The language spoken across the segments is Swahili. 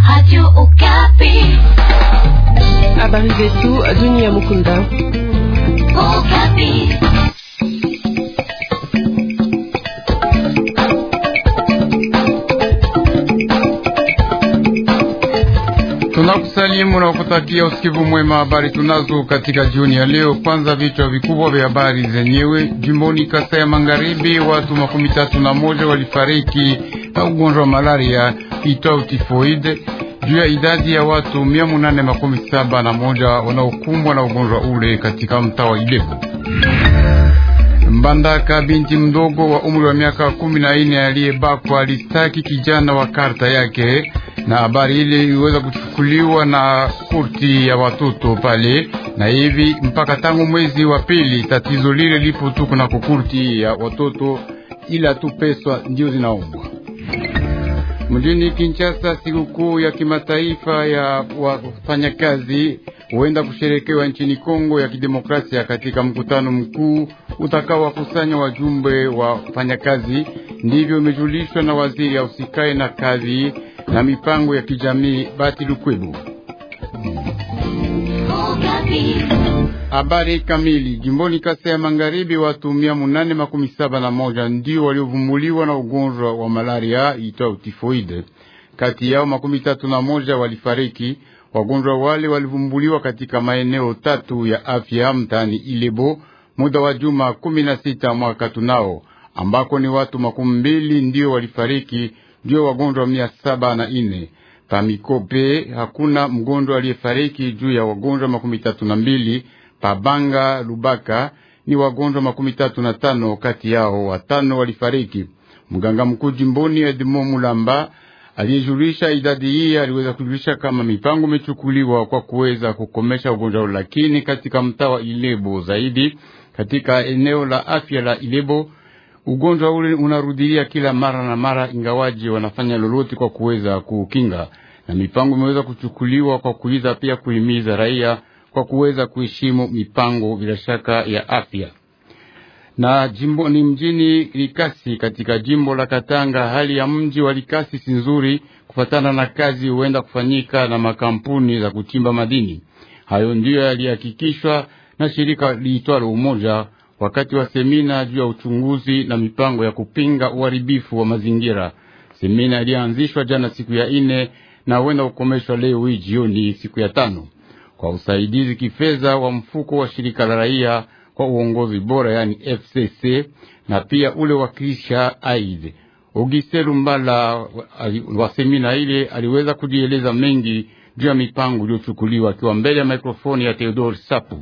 Radio Okapi. Habari zetu dunia Mukunda. Okapi. Tunakusalimu na kutakia usikivu mwema. Habari tunazo katika jioni ya leo. Kwanza vichwa vikubwa vya habari zenyewe. Jimboni Kasai ya Magharibi, watu makumi tatu na moja walifariki na ugonjwa wa malaria itwao tifoide juu ya idadi ya watu mia munane makumi saba na moja wanaokumbwa na ugonjwa ule katika mtaa wa Ilebo. Mbandaka, binti mdogo wa umri wa miaka kumi na nne aliyebakwa alistaki kijana wa karta yake, na habari ile iliweza kuchukuliwa na kurti ya watoto pale, na hivi mpaka tangu mwezi wa pili tatizo lile lipo tu kuna kurti ya watoto, ila tu pesa ndio zinaombwa. Mjini Kinshasa, sikukuu ya kimataifa ya wafanyakazi huenda kusherekewa nchini Kongo ya Kidemokrasia katika mkutano mkuu utakaowakusanya wajumbe wa wafanyakazi. Ndivyo imejulishwa na waziri ausikae na kazi na mipango ya kijamii Bati Lukwebu. Okapi. Habari kamili. Jimboni Kasai ya Magharibi, watu mia munane makumi saba na moja ndio waliovumuliwa na ugonjwa wa malaria itwao tifoide. Kati yao makumi tatu na moja walifariki. Wagonjwa wale walivumbuliwa katika maeneo tatu ya afya mtaani Ilebo muda wa juma kumi na sita mwaka tunao, ambako ni watu makumi mbili ndio walifariki, ndio wagonjwa mia saba na ine Pamikope hakuna mgonjwa aliyefariki juu ya wagonjwa makumi tatu na mbili. Pabanga Lubaka ni wagonjwa makumi tatu na tano, kati yao watano walifariki. Mganga mkuu jimboni Edmo Mulamba aliyejulisha idadi hii aliweza kujulisha kama mipango imechukuliwa kwa kuweza kukomesha ugonjwa huo, lakini katika mtaa wa Ilebo zaidi katika eneo la afya la Ilebo ugonjwa ule unarudilia kila mara na mara, ingawaji wanafanya lolote kwa kuweza kukinga, na mipango imeweza kuchukuliwa kwa kuiza pia kuhimiza raia kwa kuweza kuheshimu mipango bila shaka ya afya. Na jimbo ni mjini Likasi katika jimbo la Katanga, hali ya mji wa Likasi si nzuri kufatana na kazi huenda kufanyika na makampuni za kuchimba madini. Hayo ndiyo yalihakikishwa na shirika liitwalo Umoja wakati wa semina juu ya uchunguzi na mipango ya kupinga uharibifu wa mazingira. Semina ilianzishwa jana siku ya ine na huenda kukomeshwa leo hii jioni siku ya tano kwa usaidizi kifedha wa mfuko wa shirika la raia kwa uongozi bora, yani FCC na pia ule wa Krisha Aid. Ogise Lumbala wa semina ile aliweza kujieleza mengi juu ya mipango iliyochukuliwa akiwa mbele ya mikrofoni ya Theodore Sapu.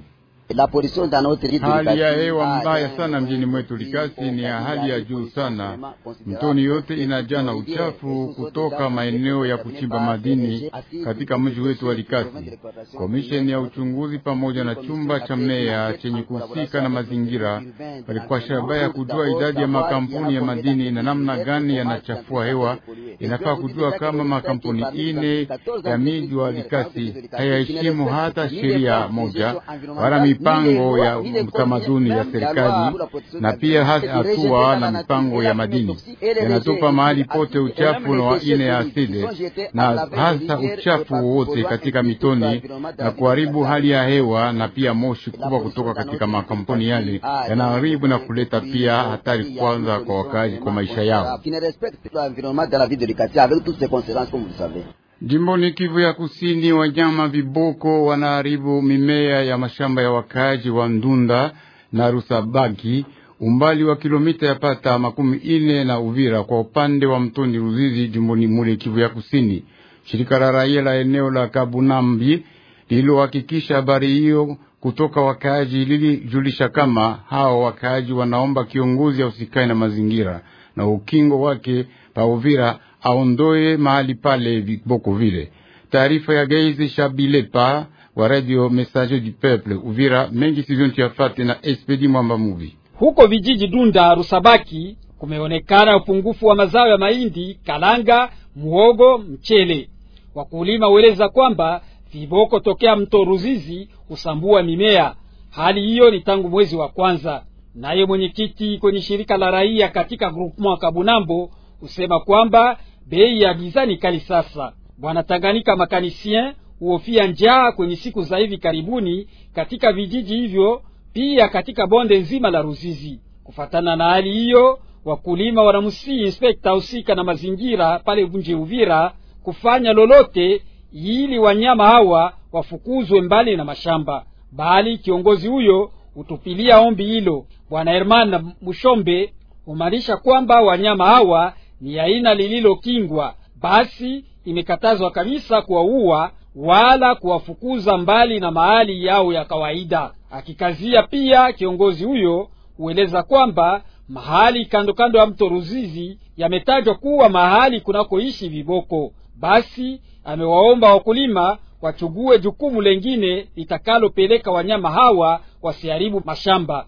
Hali ya hewa mbaya sana mjini mwetu Likasi ni ya hali ya juu sana. Mtoni yote inajaa na uchafu kutoka maeneo ya kuchimba madini katika mji wetu wa Likasi. Komisheni ya uchunguzi pamoja na chumba cha meya chenye kuhusika na mazingira walikuwa shabaha ya kujua idadi ya makampuni ya madini na namna gani yanachafua hewa. Inafaa kujua kama makampuni ine ya miji wa Likasi hayaheshimu hata sheria moja wala mipango ya utamaduni ya serikali na pia hatua na mipango ya madini yanatupa mahali pote uchafu na waine ya asidi na hasa uchafu wowote katika mitoni na kuharibu hali ya hewa, na pia moshi kubwa kutoka katika makampuni yale yanaharibu na kuleta pia hatari kwanza kwa wakazi kwa maisha yao. Jimboni Kivu ya Kusini, wanyama viboko wanaharibu mimea ya mashamba ya wakaaji wa Ndunda na Rusabagi, umbali wa kilomita ya pata makumi ine na Uvira kwa upande wa mtoni Ruzizi, jimboni mule Kivu ya Kusini. Shirika la raia la eneo la Kabunambi lililohakikisha habari hiyo kutoka wakaaji lilijulisha kama hao wakaaji wanaomba kiongozi ausikai na mazingira na ukingo wake pa Uvira aondoe mahali pale viboko vile. Taarifa ya Geizi Shabilepa wa Radio Message du Peuple Uvira mengi sizontu yafate na Espedi Mwamba Muvi. Huko vijiji Dunda, Rusabaki kumeonekana upungufu wa mazao ya mahindi, kalanga, muhogo, mchele. Wakulima weleza kwamba viboko tokea mto Ruzizi husambua mimea. Hali hiyo ni tangu mwezi wa kwanza. Naye mwenyekiti kwenye shirika la raia katika groupement Kabunambo husema kwamba bei ya bidhaa ni kali sasa. Bwana Tanganyika makanisien huhofia njaa kwenye siku za hivi karibuni katika vijiji hivyo, pia katika bonde nzima la Ruzizi. Kufatana na hali hiyo, wakulima wanamsii inspekta husika na mazingira pale Vunje Uvira kufanya lolote ili wanyama hawa wafukuzwe mbali na mashamba, bali kiongozi huyo hutupilia ombi hilo. Bwana Herman Mushombe humaanisha kwamba wanyama hawa ni aina lililokingwa, basi imekatazwa kabisa kuwaua wala kuwafukuza mbali na mahali yao ya kawaida. Akikazia pia, kiongozi huyo hueleza kwamba mahali kando kando ya mto Ruzizi yametajwa kuwa mahali kunakoishi viboko. Basi amewaomba wakulima wachugue jukumu lengine litakalopeleka wanyama hawa wasiharibu mashamba.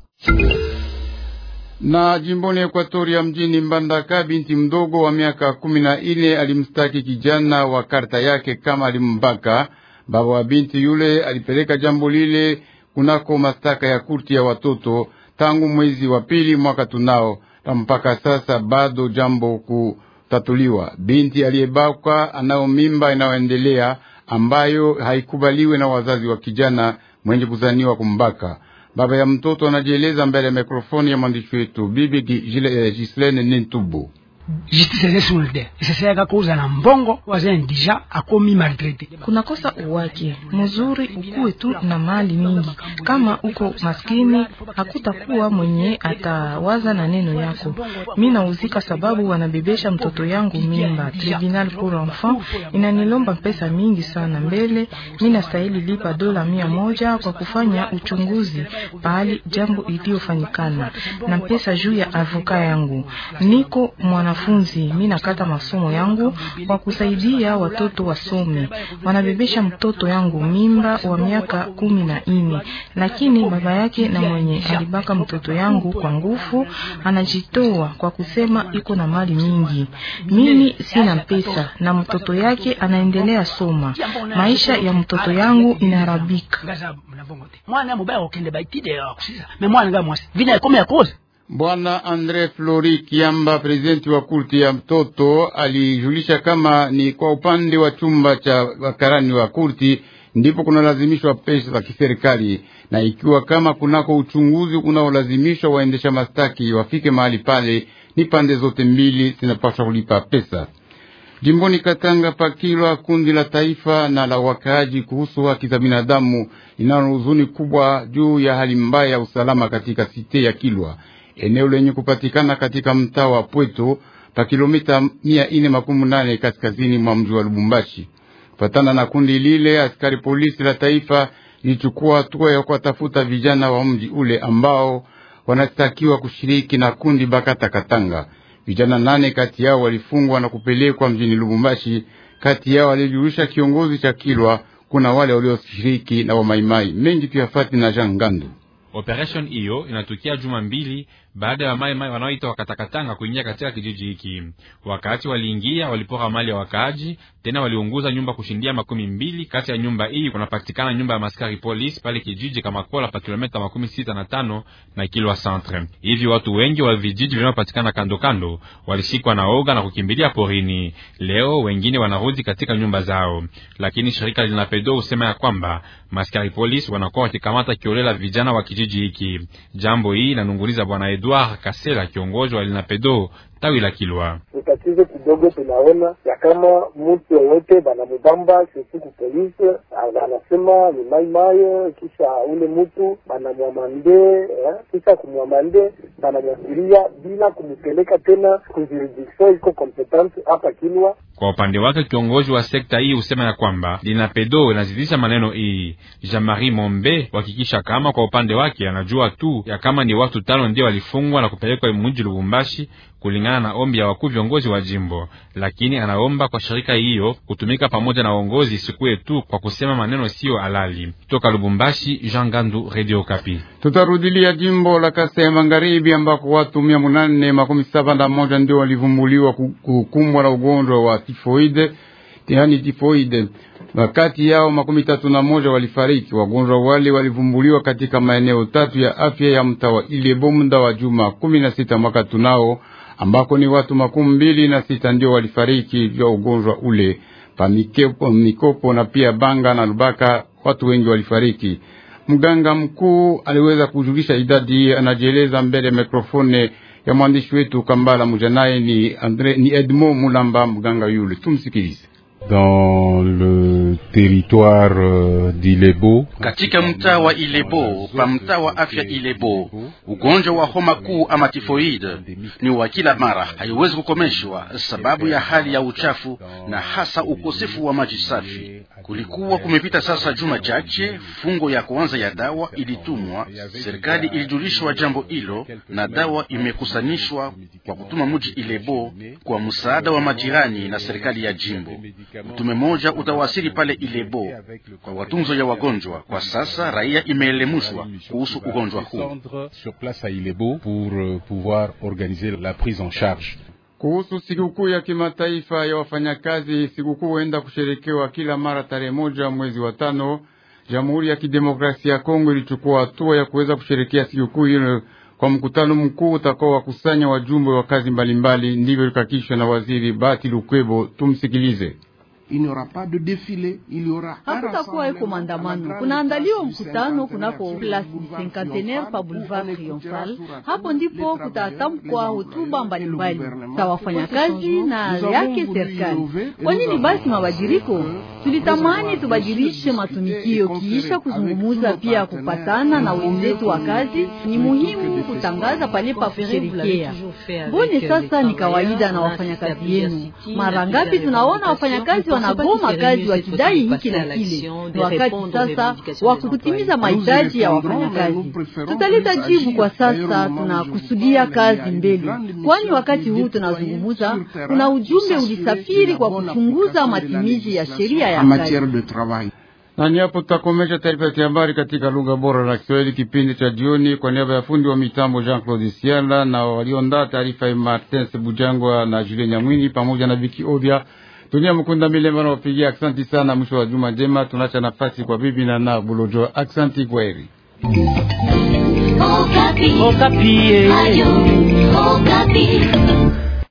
Na jimboni Ekwatoria mjini Mbandaka, binti mdogo wa miaka kumi na ine alimstaki kijana wa karta yake kama alimbaka. Baba wa binti yule alipeleka jambo lile kunako mastaka ya kurti ya watoto tangu mwezi wa pili mwaka tunao, na mpaka sasa bado jambo kutatuliwa. Binti aliyebakwa anao mimba inayoendelea ambayo haikubaliwe na wazazi wa kijana mwenye kuzaniwa kumbaka. Baba ya mtoto anajieleza mbele ya mikrofoni ya mwandishi wetu bibi Gislene Nintubu. justice ezesulde iseseka kuuza na mbongo wazeni dija akomi maltraite kunakosa uwake mzuri ukuwe tu na mali mingi. Kama uko maskini, hakutakuwa mwenye atawaza na neno yako. Mi nauzika sababu wanabebesha mtoto yangu mimba. Tribunal pour enfant inanilomba pesa mingi sana. Mbele mi nastahili lipa dola mia moja kwa kufanya uchunguzi pahali jambo iliyofanyikana na pesa juu ya avoka yangu. Niko mwanafunzi, mi nakata masomo yangu kwa kusaidia watoto wasome. Wanabebesha mtoto yangu mimba wa miaka kumi na ine, lakini baba yake na mwenye alibaka mtoto yangu kwa nguvu anajitoa kwa kusema iko na mali mingi. Mimi sina pesa na mtoto yake anaendelea soma. Maisha ya mtoto yangu inaharibika. mwana mubaya okende baitide akusiza me mwana nga mwasi vina ekome ya koza Bwana Andre Flori Kiamba, prezidenti wa kurti ya mtoto, alijulisha kama ni kwa upande wa chumba cha wakarani wa kurti ndipo kunalazimishwa pesa za kiserikali, na ikiwa kama kunako uchunguzi unaolazimishwa waendesha mastaki wafike mahali pale, ni pande zote mbili zinapaswa kulipa pesa. Jimboni Katanga pakilwa kundi la taifa na la wakaaji kuhusu haki za binadamu linalo huzuni kubwa juu ya hali mbaya ya usalama katika site ya Kilwa, eneo lenye kupatikana katika mtaa wa Pweto pa kilomita mia ine makumi nane kaskazini mwa mji wa Lubumbashi. Kufatana na kundi lile, askari polisi la taifa lilichukua hatua ya kuwatafuta vijana wa mji ule ambao wanastakiwa kushiriki na kundi Bakata Katanga. Vijana nane kati yao walifungwa na kupelekwa mjini Lubumbashi. Kati yao alijulisha kiongozi cha Kilwa, kuna wale walioshiriki na wamaimai mengi tuyafati na Jean Ngandu. Operation hiyo inatukia juma mbili baada ya wamaimai wanaoita wakatakatanga kuingia katika kijiji hiki. Wakati waliingia, walipora mali ya wakaaji, tena waliunguza nyumba kushindia makumi mbili. Kati ya nyumba hii kunapatikana nyumba ya maskari polisi pale kijiji kama kola pa kilomita makumi sita na tano na Kilwa Centre. Hivi watu wengi wa vijiji vinavyopatikana kando kando walishikwa na oga na kukimbilia porini. Leo wengine wanarudi katika nyumba zao, lakini shirika linapedo husema ya kwamba maskari polisi wanakuwa wakikamata kiolela vijana wa kijiji hiki. Jambo hii inanunguliza bwana Edouard Kasela, kiongozi wa linapedo tawi la Kilwa. ni tatizo kidogo. Tunaona ya kama mtu yoyote banamubamba sesiku polisi anasema ni maimayo, kisha ule mtu banamwamande eh, kisha kumwamande banamwasiria bila kumupeleka tena kujurisdiction iko kompetente hapa Kilwa. Kwa upande wake kiongozi wa sekta hii husema ya kwamba linapedo inazidisha maneno hii. Jean-Marie Mombe kuhakikisha kama kwa upande wake anajua tu ya kama ni watu tano ndio walifungwa na kupelekwa mji Lubumbashi kulingana na ombi ya wakuu viongozi wa jimbo, lakini anaomba kwa shirika hiyo kutumika pamoja na uongozi isikuwe tu kwa kusema maneno siyo halali. Toka Lubumbashi, Jean Gandu, Radio Kapi. Tutarudilia jimbo la Kasai ya Magharibi ambako watu mia munane makumi saba na moja ndio walivumbuliwa kukumbwa na ugonjwa wa tifoide, yani tifoide. Wakati yao makumi tatu na moja walifariki. Wagonjwa wale walivumbuliwa katika maeneo tatu ya afya ya mtaa wa Ilebo muda wa juma kumi na sita mwaka tunao ambako ni watu makumi mbili na sita ndio walifariki vya ugonjwa ule pa mikopo, mikopo na pia Banga na Lubaka, watu wengi walifariki. Mganga mkuu aliweza kujulisha idadi hii, anajieleza mbele ya mikrofone ya mwandishi wetu Kambala Mujanaye. Ni Andre, ni Edmond Mulamba, mganga yule, tumsikilize. Dans le territoire euh, d'Ilebo, katika mtaa wa Ilebo pa mtaa wa afya Ilebo, ugonjwa wa homa kuu ama tifoid ni wa kila mara, haiwezi kukomeshwa sababu ya hali ya uchafu na hasa ukosefu wa maji safi. Kulikuwa kumepita sasa juma chache, fungo ya kwanza ya dawa ilitumwa. Serikali ilijulishwa jambo hilo na dawa imekusanishwa kwa kutuma muji Ilebo kwa msaada wa majirani na serikali ya jimbo. Mtume moja utawasili pale Ilebo kwa watunzo ya wagonjwa. Kwa sasa raia imeelemushwa kuhusu ugonjwa huu. sur place à Ilebo pour euh, pouvoir organiser la prise en charge. Kuhusu sikukuu ya kimataifa ya wafanyakazi, sikukuu huenda kusherekewa kila mara tarehe moja mwezi wa tano. Jamhuri ya Kidemokrasia ya Kongo ilichukua hatua ya kuweza kusherekea sikukuu hiyo kwa mkutano mkuu utakao wakusanya wajumbe wa kazi mbalimbali. Ndivyo likakishwa na waziri Bati Lukwebo. Tumsikilize. Hakutakuwa eko maandamano, kunaandaliwa mkutano kunako Place du Cinquantenaire pa Boulevard Triomphal. Hapo ndipo kutatamkwa hotuba mbalimbali za wafanyakazi na yake serikali. Kwa nini basi mabadiliko? Tulitamani tubadilishe matumikio kiisha kuzungumuza, pia kupatana na wenzetu wa kazi. Ni muhimu kutangaza pale pa kusherekea. Mbone sasa ni kawaida na wafanyakazi yenu. Mara ngapi tunaona wafanyakazi wanagoma kazi wakidai hiki na kile. Ni wakati sasa wa kutimiza mahitaji ya wafanyakazi. Tutaleta jibu. Kwa sasa tunakusudia kazi mbele, kwani wakati huu tunazungumuza, kuna ujumbe ulisafiri kwa kuchunguza matimizi ya sheria ya kazi. Na ni hapo tutakomesha taarifa ya habari katika lugha bora la Kiswahili kipindi cha jioni. Kwa niaba ya fundi wa mitambo Jean Claude Siala na waliondaa taarifa ya Martin Sebujangwa na Julien Nyamwini pamoja na Viki Ovya Dunia Mkunda Milemba na wapigia aksanti sana. Mwisho wa juma jema, tunacha nafasi kwa bibi na na Bulojo. Aksanti, kwaheri. Okapi. Okapi. Ayo, Okapi.